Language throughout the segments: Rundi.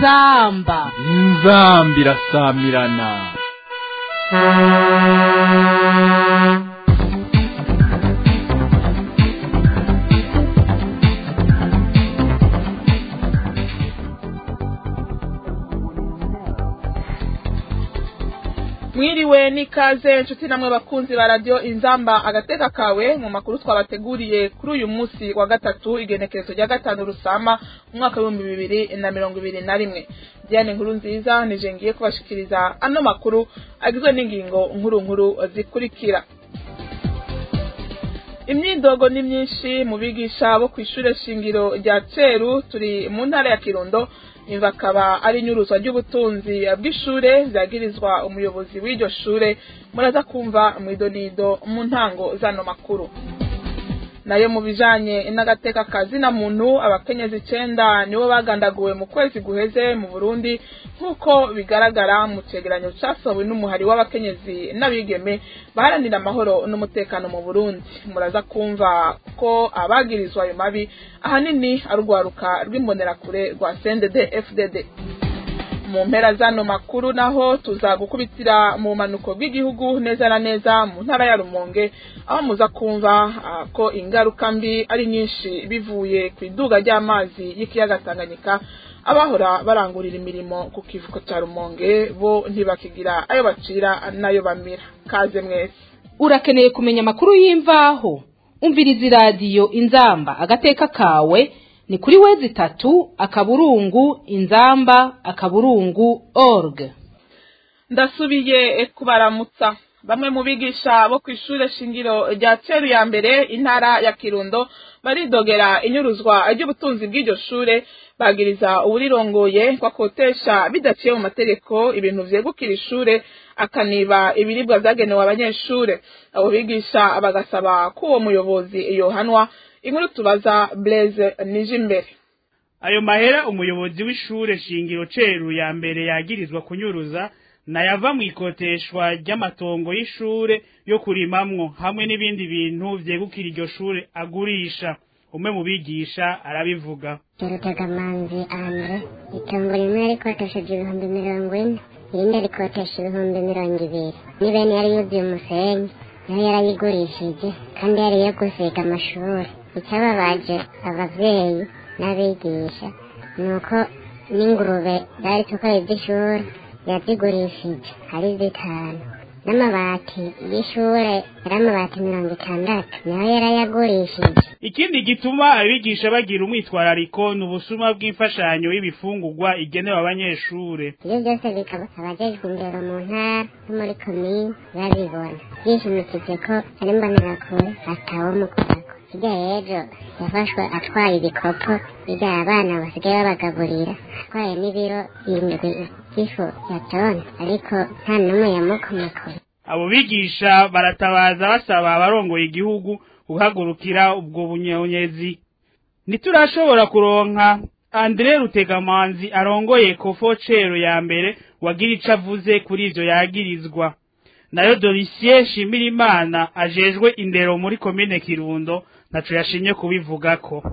inzamba inzamba irasamirana mwiriwe n'ikaze inshuti namwe bakunzi ba radiyo inzamba agateka kawe mu makuru twabateguriye kuri uyu munsi wa gatatu igenekerezo rya gatanu rusama mu mwaka w'ibihumbi bibiri na mirongo ibiri na rimwe diane nkuru nziza nije ngiye kubashikiriza ano makuru agizwe n'ingingo nkuru nkuru zikurikira imyidogo ni myinshi mu bigisha bo ku ishure shingiro rya ceru turi mu ntara ya kirundo bakaba ari inyuruzwa ry'ubutunzi bw'ishure vyagirizwa umuyobozi w'iryo shure muraza kumva mwidonido mu ntango zano makuru nayo mu bijanye n'agateka kazina muntu abakenyezi icenda nibo bagandaguwe mu kwezi guheze mu burundi nk'uko bigaragara mu cegeranyo casohowe n'umuhari w'abakenyezi n'abigeme baharanira amahoro n'umutekano mu burundi muraza kumva ko abagirizwa ayo mabi ahanini ari urwaruka rw'imbonerakure rwa cndd fdd mu mpera zano makuru naho tuza gukubitira mu manuko bw'igihugu neza na neza mu ntara ya rumonge aho muza kumva ko ingaruka mbi ari nyinshi bivuye ku iduga ry'amazi y'ikiyaga tanganyika abahora barangurira imirimo ku kivuko cya rumonge bo ntibakigira ayo bacira n'ayo bamira kaze mwese urakeneye kumenya amakuru y'imvaho umviriza iradiyo inzamba agateka kawe ni kuri wezi itatu akaburungu inzamba akaburungu org ndasubiye kubaramutsa bamwe mu bigisha bo ku ishure shingiro rya ceru ya mbere intara ya kirundo baridogera inyuruzwa ry'ubutunzi bw'iryo shure bagiriza uwurirongoye ko akotesha bidaciye mu mategeko ibintu vyegukira ishure akaniba ibiribwa vyagenewe abanyeshure abo bigisha bagasaba ko uwo muyobozi yohanwa inkuru tubaza Blaise Nijimbere ayo mahera umuyobozi w'ishure shingiro ceru ya mbere yagirizwa kunyuruza nayava mu ikoteshwa ry'amatongo y'ishure yo kurimamwo hamwe n'ibindi bintu vyegukira iryo shure agurisha umwe mu bigisha arabivuga Rutagamanzi Andre itongo rimwe yarikotesheje ibihumbi mirongo ine irindi arikotesha ibihumbi mirongo ibiri n'ibene yari yuzuye umusenyi nayo yarayigurishije kandi yari iyo gusiga amashuri icyababaje abavyeyi n'abigisha ni uko n'ingurube zari tukoye iby'ishuri yazigurishije ari zitanu n'amabati y'ishure yari amabati mirongo itandatu nayo yarayagurishije ikindi gituma abigisha bagira umwitwarariko ni ubusuma bw'imfashanyo y'ibifungurwa igenewe abanyeshure ibyo byose bikaba abajejwe indero mu ntara no muri komine babibona yishimikije ko ari mbonerakure atawomukorako hirya y'ejo yafashwe atwaye ibikopo birya abana basigaye babagaburira atwaye n'ibiro indwi by'ifu ya toni ariko nta n'umwe yamukomakora abo bigisha baratabaza basaba abarongoye igihugu guhagurukira ubwo bunyonyezi ntiturashobora kuronka Andre Rutegamanzi arongoye kofo cero ya mbere wagira ico avuze kuri ivyo yagirizwa nayo Doricier Shimirimana ajejwe indero muri komine Kirundo naco yashimye kubivugako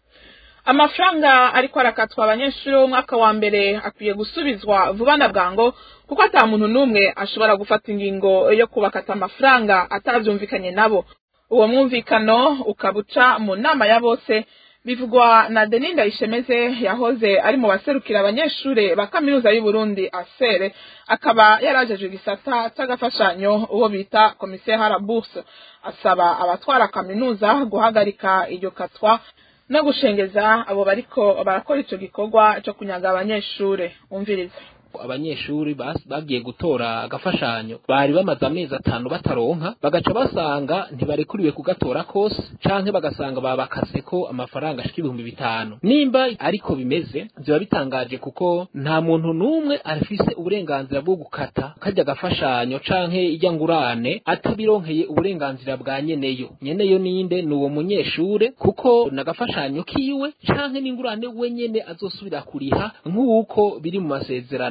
amafaranga ariko arakatwa abanyeshuri b'umwaka wa mbere akwiye gusubizwa vuba na bwango kuko ata muntu n'umwe ashobora gufata ingingo yo kubakata amafaranga atavyumvikanye nabo uwo mwumvikano ukabuca mu nama ya bose bivugwa na Denis Ndayishemeze yahoze ari mu baserukira abanyeshure ba kaminuza y'u Burundi asere akaba yarajeje igisata c'agafashanyo uwo bita commissaire à la bourse asaba abatwara kaminuza guhagarika iryo katwa no gushengeza abo bariko barakora ico gikorwa co kunyaga abanyeshure umviriza abanyeshuri bagiye gutora agafashanyo bari bamaze amezi atanu bataronka bagaca basanga ntibarekuriwe kugatora kose canke bagasanga babakase ko amafaranga ashika ibihumbi bitanu nimba ariko bimeze ziba bitangaje kuko nta muntu n'umwe afise uburenganzira bwo gukata kajya agafashanyo canke ijya ngurane atabironkeye uburenganzira bwa nyeneyo nyeneyo ninde ni uwo munyeshure kuko n'agafashanyo kiwe canke n'ingurane we nyene azosubira kuriha nk'uko biri mu masezerano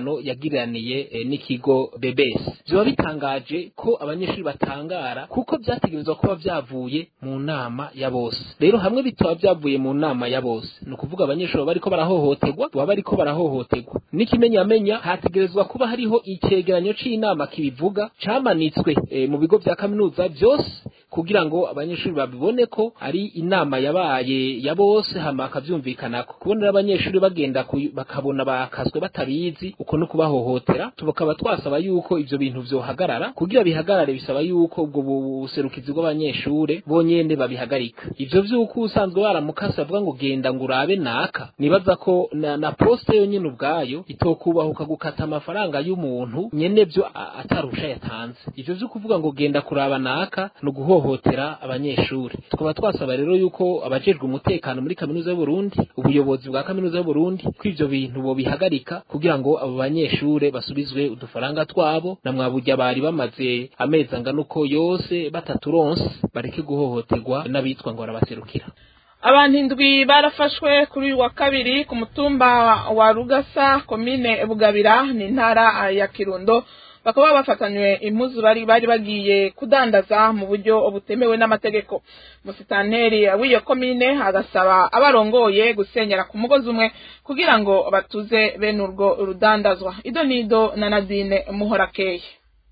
amasezerano yagiraniye eh, n'ikigo BBS biba bitangaje ko abanyeshuri batangara kuko byategerezwa kuba byavuye mu nama ya bose rero hamwe bitaba byavuye mu nama ya bose ni ukuvuga abanyeshuri baba bariko barahohoterwa baba bariko barahohoterwa n'ikimenyamenya hategerezwa kuba hariho icegeranyo c'inama kibivuga camanitswe eh, mu bigo vya kaminuza vyose kugira ngo abanyeshuri babibone ko ari inama yabaye ya bose hama akavyumvikanako kubonera abanyeshuri bagenda kuy- bakabona bakaswe batabizi uko no kubahohotera tukaba twasaba yuko ivyo bintu vyohagarara kugira bihagarare bisaba yuko ubwo buserukizi bw'abanyeshure bonyene babihagarika ivyo vy'uko usanzwe baramukase bavuga ngo genda ngo urabe naka nibaza ko na, na poste yonyene ubwayo itokubahuka gukata amafaranga y'umuntu nyene vyo a- atarusha yatanze ivyo vyo kuvuga ngo genda kuraba naka no guhohotera abanyeshuri tukaba twasaba rero yuko abajejwe umutekano muri kaminuza y'Uburundi ubuyobozi bwa kaminuza y'Uburundi ko ivyo bintu bo bihagarika kugira ngo abo banyeshure basubizwe udufaranga twabo na mwaburya bari bamaze amezi angana uko yose bataturonse bareke guhohoterwa n'abitwa ngo barabaserukira abantu indwi barafashwe kuri uyu wa kabiri ku mutumba wa rugasa komine bugabira ni intara ya kirundo bakaba bafatanywe impuzu bari bari bagiye kudandaza mu buryo butemewe n'amategeko musitanteri w'iyo komine agasaba abarongoye gusenyera ku mugozi umwe kugira ngo batuze bene urwo rudandazwa ido nido na nadine muhorakeye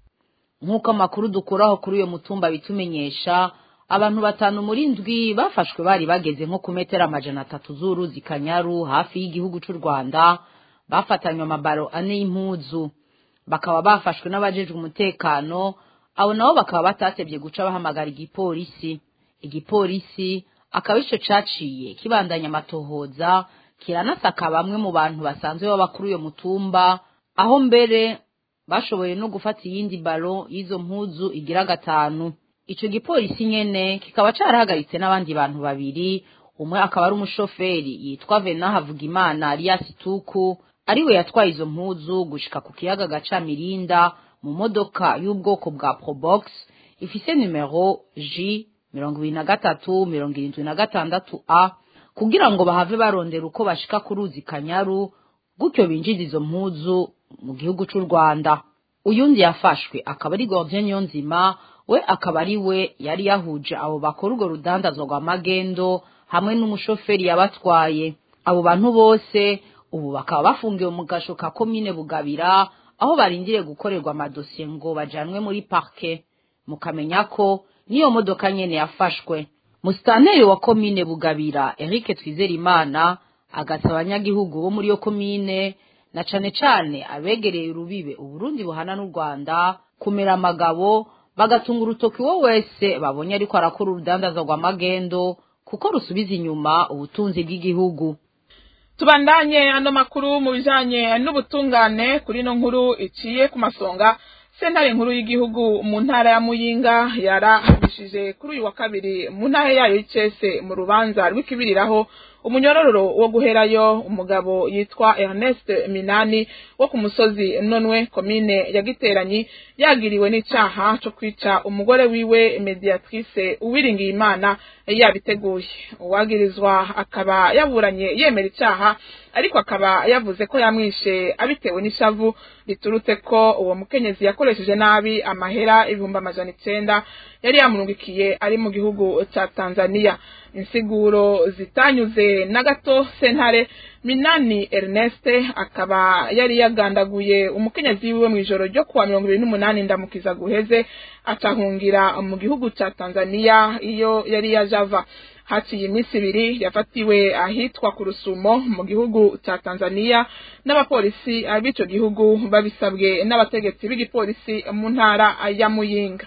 nk'uko amakuru dukuraho kuri uyo mutumba bitumenyesha abantu batanu muri ndwi bafashwe bari bageze nko ku metero amajana atatu z'uruzi kanyaru hafi y'igihugu cy'u rwanda bafatanywe amabaro ane y'impuzu bakaba bafashwe n'abajejwe umutekano abo nabo bakaba batatebye guca bahamagara igipolisi igipolisi akaba ico caciye kibandanya amatohoza kiranasaka bamwe mu bantu basanzwe baba kuri uyo mutumba aho mbere bashoboye no gufata iyindi baro y'izo mpuzu igira gatanu ico gipolisi nyene kikaba carahagaritse n'abandi bantu babiri umwe akaba ari umushoferi yitwa Vena Havugimana alias Tuku ariwe yatwaye izo mpuzu gushika ku kiyaga gaca Mirinda mu modoka y'ubwoko bwa Probox ifise numero J mirongo ibiri na gatatu mirongo irindwi na gatandatu A kugira ngo bahave barondera uko bashika ku ruzi Kanyaru gutyo binjiza izo mpuzu mu gihugu c'u Rwanda uyundi yafashwe akaba ari Gordien Niyonzima we akaba ari we yari yahuje abo bakora urwo rudandazwa rwa magendo hamwe n'umushoferi yabatwaye abo bantu bose ubu bakaba bafungiwe mu gasho ka komine bugabira aho barindiriye gukorerwa amadosiye ngo bajanwe muri parke mukamenya ko n'iyo modoka nyene yafashwe musitanteri wa komine bugabira Eric Twizerimana agasaba abanyagihugu bo muri iyo komine na cane cane abegereye urubibe uburundi buhana n'u rwanda kumera amagabo bagatunga urutoki uwo wese babonye ariko arakora urudandaza rwa magendo kuko rusubiza inyuma ubutunzi bw'igihugu tubandanye ano makuru mu bijanye n'ubutungane kuri no nkuru iciye ku masonga sentare nkuru y'igihugu mu ntara ya muyinga yarahanishije kuri uyu wa kabiri mu ntara yayo y'icese mu rubanza rw'ikibiriraho umunyorororo wo guherayo umugabo yitwa Ernest Minani wo ku musozi nonwe komine ya Giteranyi yagiriwe n'icaha co kwica umugore wiwe mediatrice uwiringiye imana yabiteguye uwagirizwa akaba yaburanye yemera icaha ariko akaba yavuze ko yamwishe abitewe n'ishavu riturutse ko uwo mukenyezi yakoresheje nabi amahera ibihumbi amajana icenda yari yamurungikiye ari mu gihugu ca Tanzania insiguro zitanyuze na gato sentare Minani Ernest akaba yari yagandaguye umukenyezi wiwe mu ijoro ryo kuwa mirongo ibiri n'umunani ndamukiza guheze acahungira mu gihugu ca Tanzania iyo yari yajava haciye iminsi ibiri yafatiwe ahitwa ku rusumo mu gihugu ca Tanzania n'abapolisi b'ico gihugu babisabwe n'abategetsi b'igipolisi mu ntara ya Muyinga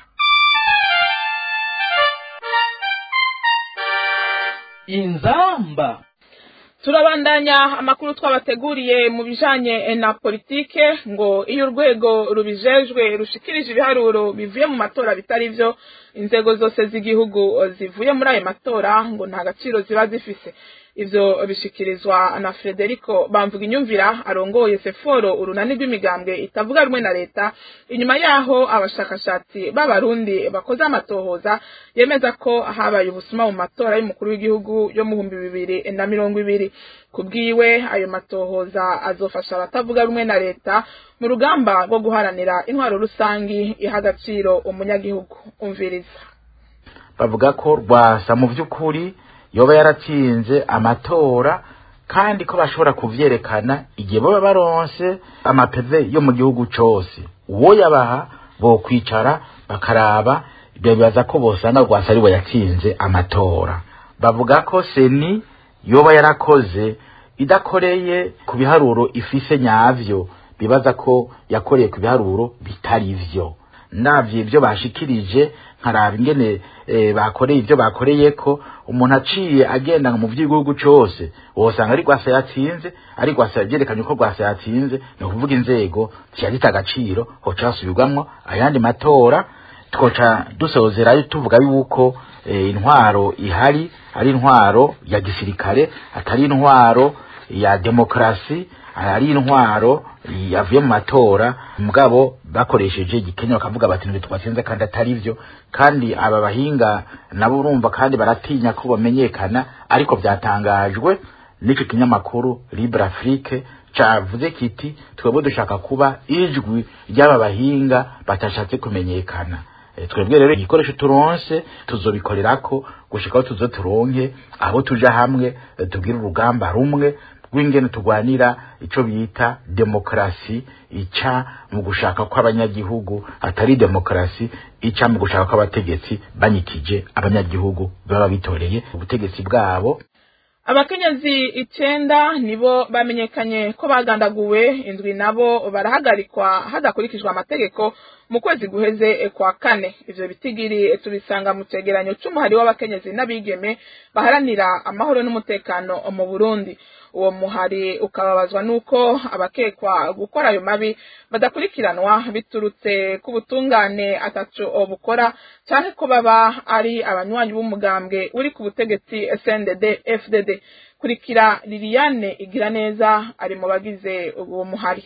inzamba turabandanya amakuru twabateguriye mu bijanye na politike ngo iyo urwego rubijejwe rushikirije ibiharuro bivuye mu matora bitari vyo inzego zose z'igihugu zivuye muri ayo matora ngo nta gaciro ziba zifise ivyo bishikirizwa na Frederico bamvuga inyumvira arongoye Seforo urunani rw'imigambwe itavuga rumwe na leta inyuma yaho abashakashatsi b'abarundi bakoze amatohoza yemeza ko habaye ubusuma mu matora y'umukuru w'igihugu yo mu bihumbi bibiri na mirongo ibiri kubwiwe ayo matohoza azofasha abatavuga rumwe na leta mu rugamba rwo guharanira intwaro rusangi iha agaciro umunyagihugu umviriza bavuga ko rwasa mu by'ukuri yoba yaratsinze amatora kandi ko bashobora kuvyerekana igihe baba baronse amapeve yo mu gihugu cose uwo yabaha bokwicara bakaraba bibaza ko bosanga rwasa ari we yatsinze amatora bavuga ko seni yoba yarakoze idakoreye ku biharuro ifise nyavyo bibaza ko yakoreye ku biharuro bitari vyo ndavye ibyo bashikirije nkaraba ingene e, bakoreye ibyo bakoreye ko umuntu aciye agenda mu by'igihugu cyose wosanga ari rwasa yatsinze ari rwasa byerekanye ko rwasa yatsinze ni ukuvuga inzego ziyagita agaciro hoca hasubirwamwo ayandi matora twoca dusozerayo tuvuga yuko e, intwaro ihari ari intwaro ya gisirikare atari intwaro ya demokrasi ari intwaro yavuye mu matora mugabo bakoresheje igikenya bakavuga bati ntibyo twatsinze kandi atari byo kandi aba bahinga nabo urumva kandi baratinya ko bamenyekana ariko byatangajwe n'icyo kinyamakuru libre afrique cavuze kiti twebwe dushaka kuba ijwi ry'aba bahinga batashatse kumenyekana twebwe rero igikoresho turonse tuzobikorerako gushika aho tuzo turonke aho tuja hamwe tubwire urugamba rumwe rw'ingene turwanira ico bita demokrasi ica mu gushaka kw'abanyagihugu atari demokrasi ica mu gushaka kw'abategetsi banyikije abanyagihugu baba bitoreye ubutegetsi bwabo abakenyezi icenda nibo bamenyekanye ko bagandaguwe indwi nabo barahagarikwa hadakurikijwe amategeko mu kwezi guheze kwa kane ivyo bitigiri tubisanga mu cegeranyo c'umuhari w'abakenyezi n'abigeme baharanira amahoro n'umutekano mu Burundi uwo muhari ukababazwa nuko abakekwa gukora ayo mabi badakurikiranwa biturutse ku butungane ataco bukora canke ko baba ari abanywanyi b'umugambwe uri ku butegetsi SNDD FDD kurikira Liliane igira neza ari mu bagize uwo muhari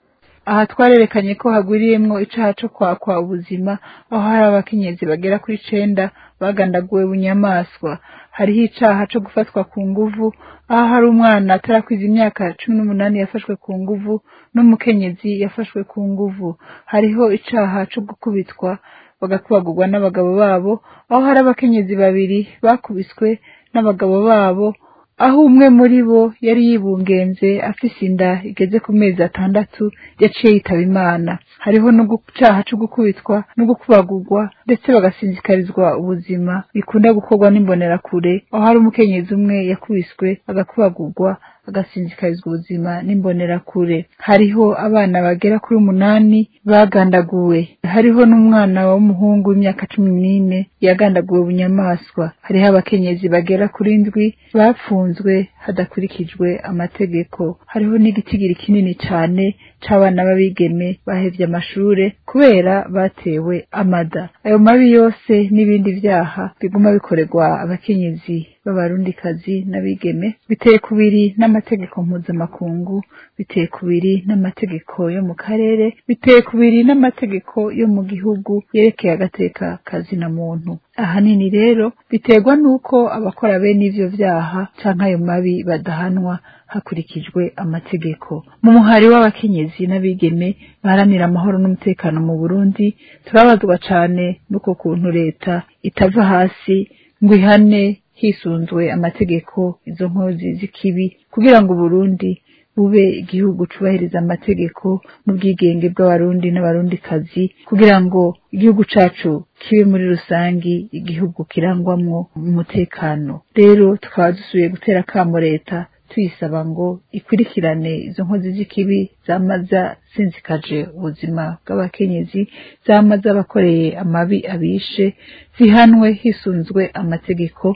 aha twarerekanye ko hagwiriyemwo icaha co kwakwa ubuzima aho hari abakenyezi bagera kuri icenda bagandaguwe bunyamaswa hariho icaha co gufatwa ku nguvu aho hari umwana atarakwiza imyaka cumi n'umunani yafashwe ku nguvu n'umukenyezi yafashwe ku nguvu hariho icaha co gukubitwa bagakubagurwa n'abagabo babo aho hari abakenyezi babiri bakubiswe n'abagabo babo aho umwe muri bo yari yibungenze afise inda igeze ku mezi atandatu yaciye yitaba imana hariho no gucaha co gukubitwa no gukubagurwa ndetse bagasinzikarizwa ubuzima bikunda gukorwa n'imbonerakure aho hari umukenyezi umwe yakubiswe agakubagurwa agasinzikarizwa ubuzima n'imbonerakure hariho abana bagera kuri umunani bagandaguwe hariho n'umwana w'umuhungu w'imyaka cumi n'ine yagandaguwe bunyamaswa hariho abakenyezi bagera kuri ndwi bapfunzwe hadakurikijwe amategeko hariho n'igitigiri kinini cane c'abana b'abigeme bahevye amashure kubera batewe amada ayo mabi yose n'ibindi vyaha biguma bikorerwa abakenyezi b'abarundikazi n'abigeme biteye kubiri n'amategeko mpuzamakungu biteye kubiri n'amategeko yo mu karere biteye kubiri n'amategeko yo mu gihugu yerekeye agateka kazina muntu ahanini rero biterwa n'uko abakora bene ivyo vyaha canke ayo mabi badahanwa hakurikijwe amategeko mu muhari w'abakenyezi n'abigeme baharanira amahoro n'umutekano mu burundi turabazwa cane n'uko kuntu leta itava hasi ngo ihane hisunzwe amategeko izo nkozi z'ikibi kugira ngo uburundi bube igihugu cubahiriza amategeko n'ubwigenge bw'abarundi n'abarundikazi kugira ngo igihugu cacu kibe muri rusangi igihugu kirangwamwo umutekano rero tukaba dusubiye gutera akamo leta tuyisaba ngo ikurikirane izo nkozi z'ikibi zamaza sinzikaje ubuzima bw'abakenyezi zamaze abakoreye amabi abishe zihanwe hisunzwe amategeko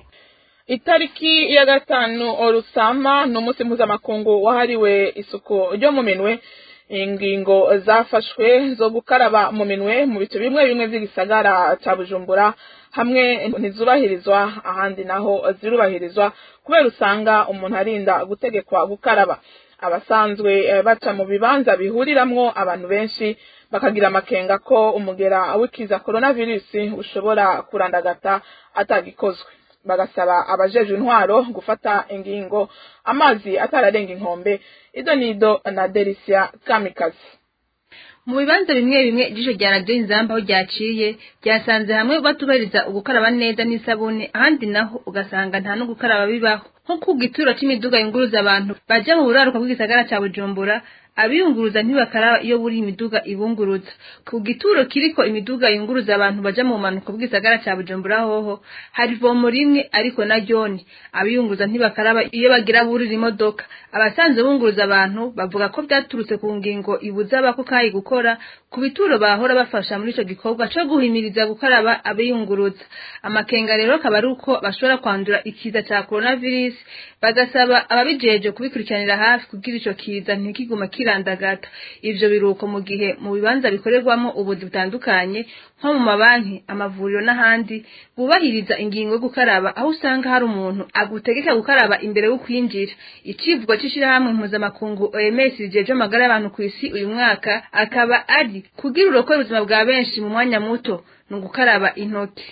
itariki ya gatanu orusama ni umunsi mpuzamakungu wahariwe isuku ryo mu minwe ingingo zafashwe zo gukaraba mu minwe mu bice bimwe bimwe by'igisagara cya bujumbura hamwe ntizubahirizwa ahandi naho zirubahirizwa kubera usanga umuntu arinda gutegekwa gukaraba abasanzwe baca mu bibanza bihuriramwo abantu benshi bakagira amakenga ko umugera w'ikiza coronavirus ushobora kurandagata atagikozwe bagasaba abajeje intwaro gufata ingingo amazi atararenga inkombe ido nido na Delicia Kamikazi mu bibanza bimwe bimwe ijisho rya radiyo inzamba aho ryaciye ryasanze hamwe batubahiriza ugukaraba neza n'isabune ahandi naho ugasanga nta no gukaraba bibaho nko ku gituro c'imiduga yunguruza abantu baja mu buraruka bw'igisagara ca bujumbura abiyunguruza ntibakaraba iyo buri imiduga ibunguruza ku gituro kiriko imiduga yunguruza abantu baja mu manuko bw'isagara ca bujumbura hoho hari vomo rimwe ariko na ryoni abiyunguruza ntibakaraba iyo bagira burira imodoka abasanzwe bunguruza abantu bavuga ko vyaturutse ku ngingo ibuza abako kayi gukora ku bituro bahora bafasha muri ico gikorwa co guhimiriza gukaraba abiyunguruza amakenga rero akaba ari uko bashobora kwandura ikiza ca coronavirus bagasaba ababijeje kubikurikiranira hafi kugira ico kiza ntikigume kirandagata ivyo biruko mu gihe mu bibanza bikorerwamo ubuzi butandukanye nko mu mabanki amavuriro n'ahandi bubahiriza ingingo yo gukaraba aho usanga hari umuntu agutegeka gukaraba imbere yo kwinjira icivugo c'ishirahamwe mpuzamakungu OMS rijeje amagara y'abantu ku isi uyu mwaka akaba ari kugira urokore ubuzima bwa benshi mu mwanya muto ni ugukaraba intoki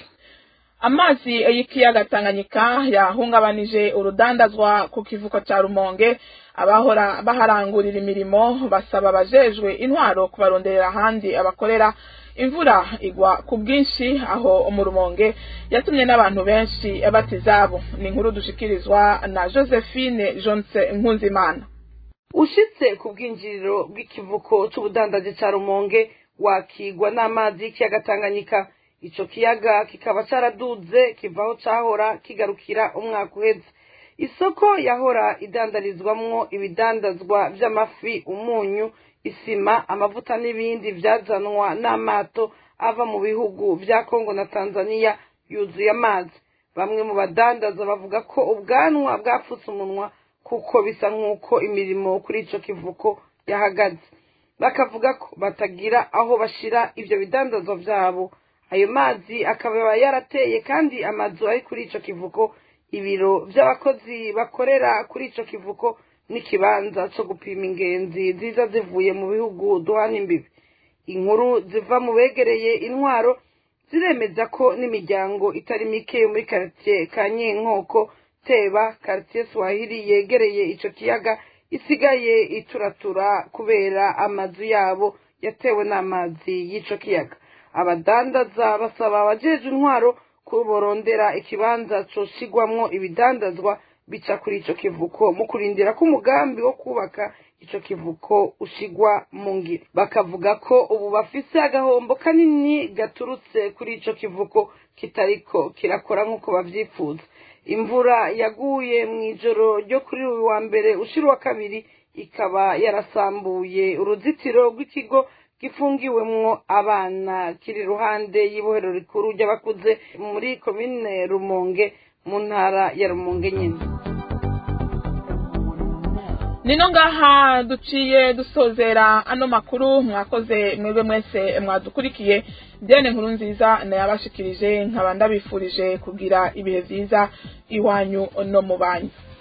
amazi y'ikiyaga Tanganyika yahungabanije urudandazwa ku kivuko cya Rumonge abahora baharangurira imirimo basaba abajejwe intwaro kubaronderera ahandi abakorera imvura igwa ku bwinshi aho mu Rumonge yatumye n'abantu benshi bata izabo ni inkuru dushikirizwa na Josephine Jonse Nkunzimana ushitse ku bwinjiriro bw'ikivuko c'ubudandaji ca Rumonge wakigwa n'amazi y'ikiyaga Tanganyika ico kiyaga kikaba caraduze kivaho cahora kigarukira umwaka uheze isoko yahora idandarizwamwo ibidandazwa vy'amafi umunyu isima amavuta n'ibindi vyazanwa n'amato ava mu bihugu vya Kongo na Tanzania yuzuye amazi bamwe mu badandaza bavuga ko ubwanwa bwapfutse umunwa kuko bisa nk'uko imirimo kuri ico kivuko yahagaze bakavuga ko batagira aho bashira ivyo bidandazwa vyabo ayo mazi akaba yarateye kandi amazu ari kuri ico kivuko ibiro vy'abakozi bakorera kuri ico kivuko n'ikibanza co gupima ingenzi ziza zivuye mu bihugu duhana imbibi inkuru ziva mu begereye intwaro ziremeza ko n'imiryango itari mike yo muri karitiye ka nyinkoko teba karitiye swahili yegereye ico kiyaga isigaye ituratura kubera amazu yabo yatewe n'amazi y'ico kiyaga abadandaza basaba abajeje intwaro kuborondera ikibanza coshigwamwo ibidandazwa bica kuri ico kivuko mu kurindira ko umugambi wo kubaka ico kivuko ushigwa mu ngiro bakavuga ko ubu bafise agahombo kanini gaturutse kuri ico kivuko kitariko kirakora nk'uko bavyifuza imvura yaguye mw'ijoro ryo kuri uyu wa mbere ushira wa kabiri ikaba yarasambuye uruzitiro rw'ikigo gifungiwemwo abana kiri iruhande y'ibohero rikuru ry'abakuze muri komine rumonge mu ntara ya rumonge nyine nino ngaha duciye dusozera ano makuru mwakoze mwebwe mwese mwadukurikiye byene nkuru nziza nayabashikirije nkaba ndabifurije kugira ibihe byiza iwanyu no mu banyu